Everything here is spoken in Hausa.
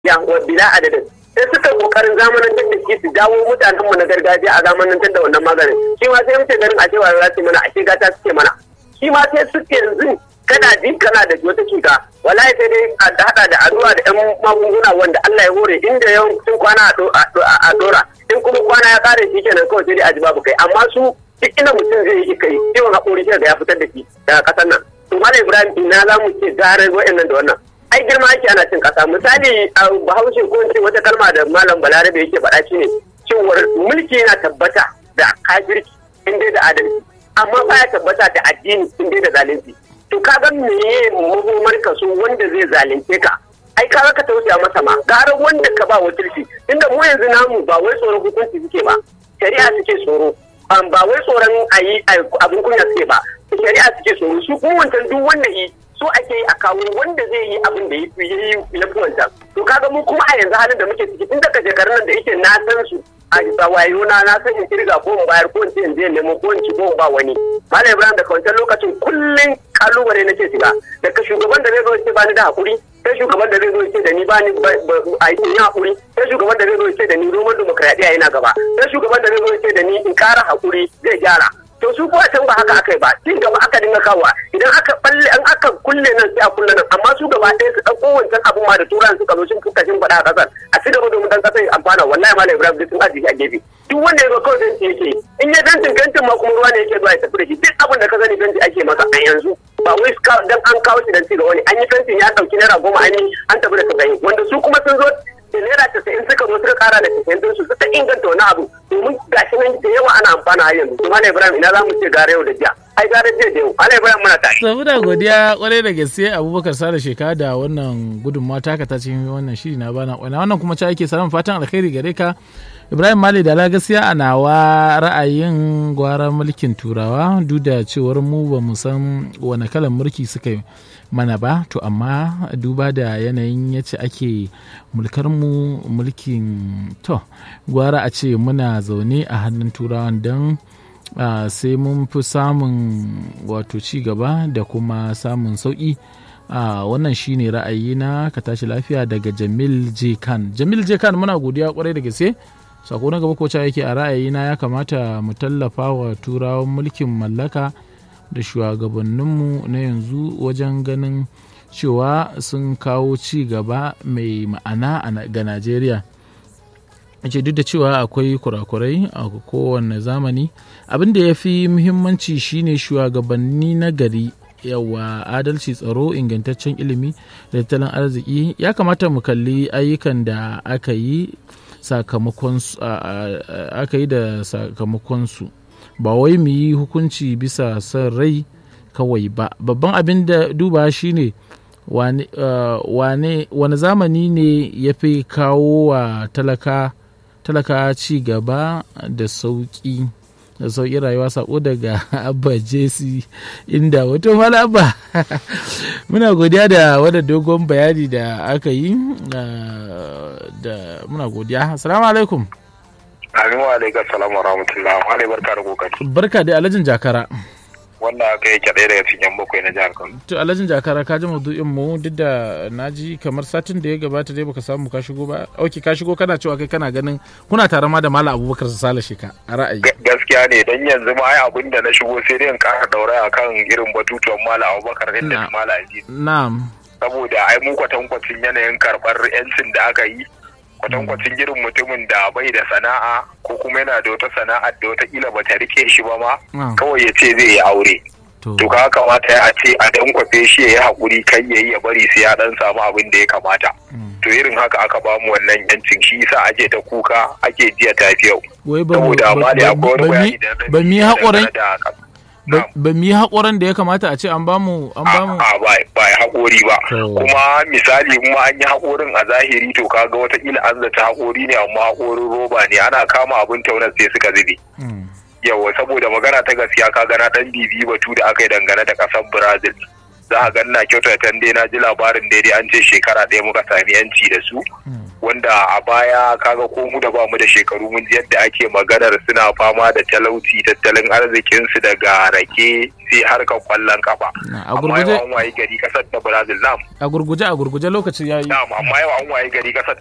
ya wa bila adadin sai suka kokarin zamanantar da shi su jawo mutanen mu na gargajiya a zamanantar da wannan maganin shi ma sai muke ganin a cewa za su mana a shiga ta suke mana shi ma sai suke yanzu kana ji kana da wata cuta wallahi sai dai a hada da addu'a da yan magunguna wanda Allah ya hore inda yawancin kwana a dora in kuma kwana ya kare shi kenan kawai sai dai a ji babu kai amma su duk inda mutum zai yi kai ciwon haƙori shi da ya fitar da shi daga ƙasar nan to malam ibrahim ina za mu ce gare wa'annan da wannan ai girma ake ana cin ƙasa misali a bahaushe ko ce wata kalma da malam balarabe yake faɗa shi ne cewar mulki yana tabbata da kafirci in dai da adalci amma baya tabbata da addini in dai da zalunci to ka ga meye mahomar ka so wanda zai zalunce ka ai ka ka tausaya masa ma gara wanda ka ba wakilci inda mu yanzu namu ba wai tsoron hukunci suke ba shari'a suke tsoro ba wai tsoron a yi abin kunya suke ba shari'a suke tsoro su kuma wancan duk wanda yi so ake yi a kawo wanda zai yi abin da ya yi ya fi wancan to kaga mu kuma a yanzu halin da muke ciki tun daga shekarun nan da yake na san su a bisa wayo na na san in kirga ko in bayar ko in ce in je nemo ko in ci ko in ba wani malam ibrahim daga wancan lokacin kullum kalubale nake shiga daga shugaban da zai zo ce bani da hakuri sai shugaban da zai zo ce da ni bani a yi hakuri sai shugaban da zai zo ce da ni roman demokradiyya yana gaba sai shugaban da zai zo ce da ni in kara hakuri zai gyara to su kuwa can ba haka aka yi ba cin gaba aka dinga kawo idan aka balle an aka kulle nan sai a kulle nan amma su gaba ɗaya su ɗauko wancan abun ma da turan suka zo sun fuka shin faɗa a ƙasar a ci gaba domin dan ƙasar amfana wallahi malam ibrahim duk sun ajiye a gefe duk wanda ya zo kawai fenti yake in ya fentin fentin ma kuma ruwa ne yake zuwa ya tafi da shi duk abin da ka sani fenti ake masa a yanzu ba wai dan an kawo shi dan ci gaba ne an yi fentin ya ɗauki naira goma an yi an tafi da saba'in wanda su kuma sun zo da naira casa'in suka zo suka kara da casa'in din su suka inganta wani abu domin gashi nan da yawa ana amfana har yanzu kuma ibrahim ina za mu ce gare yau da jiya ai gare jiya da yau ala ibrahim muna tare. to muna godiya kwarai da gaske abubakar sada sheka da wannan gudunmawa taka ta cikin wannan shiri na bana kwana wannan kuma ci ake samun fatan alkhairi gare ka ibrahim mali da gaskiya a nawa ra'ayin gwara mulkin turawa duk da cewar mu ba mu san wani kalan mulki suka yi mana ba to amma duba da yanayin yace ake mulkar mu mulkin to gwara a ce muna zaune a hannun turawan don sai mun fi samun wato ci gaba da kuma samun sauƙi wannan shine ra'ayina ka tashi lafiya daga jamil j khan jamil j khan muna godiya kwarai da gaske sako na gaba ko yake a ra'ayina ya kamata mu tallafa wa turawan mulkin mallaka da shugabanninmu na yanzu wajen ganin cewa sun kawo ci gaba mai ma'ana ga najeriya ce duk da cewa akwai kurakurai a kowane zamani abin da ya fi muhimmanci shine shugabanni na gari yawa adalci tsaro ingantaccen ilimi da tattalin arziki ya kamata mu kalli ayyukan da aka yi aka yi da sakamakonsu ba wai mu yi hukunci bisa son rai kawai ba babban abin da duba shine wane wani zamani ne ya fi kawo wa talaka talaka ci gaba da sauƙi da sauƙi rayuwa sako daga abba jesi inda wato malaba muna godiya da wadda dogon bayani da aka yi da muna godiya assalamu alaikum amin wa alaikum salam wa rahmatullah wa barka da kokari barka da alhajin jakara wanda aka yi ɗaya daga cikin bakwai na jihar Kano. To Alhajin Jakara ka ji maudu'in mu duk da na ji kamar satin da ya gabata dai baka samu ka shigo ba. Auki ka shigo kana cewa kai kana ganin kuna tare ma da Malam Abubakar Sale Sheka a ra'ayi. Gaskiya ne dan yanzu ma ai abin da na shigo sai dai in ƙara daura akan irin batutuwan Malam Abubakar din da Malam Aziz. Na'am. Saboda ai mu kwatankwacin yanayin karɓar 'yancin da aka yi kwatankwacin irin mutumin da bai da sana'a ko kuma yana da wata sana'ar da wataƙila ba ta rike shi ba ma kawai ya ce zai yi aure to ka kamata ya ce a dan kwafe shi ya yi haƙuri kai ya yi ya bari sai ya dan samu abin da ya kamata to irin haka aka ba mu wannan yancin shi yasa ake ta kuka ake jiya tafi yau saboda amma da akwai wani bayani da ba mu yi haƙurin ba mu yi haƙoran da ya kamata a ce an bamu an bamu a ba ba ya haƙori ba kuma misali kuma an yi haƙorin a zahiri to kaga wataƙila an zata haƙori ne amma haƙorin roba ne ana kama abin taunar sai suka zube yawa saboda magana ta gaskiya ka gana dan bibi batu da aka yi dangane da ƙasar brazil za a ganna kyautatan dai na ji labarin daidai an ce shekara ɗaya muka sami yanci da su wanda a baya kaga ko mu da ba mu da shekaru mun ji yadda ake maganar suna fama da talauci tattalin arzikinsu daga rake sai harkar kwallon kafa a amma gurguje yau an wayi gari kasar ta brazil nam a gurguje a gurguje lokaci yayi nam amma yau an wayi gari kasar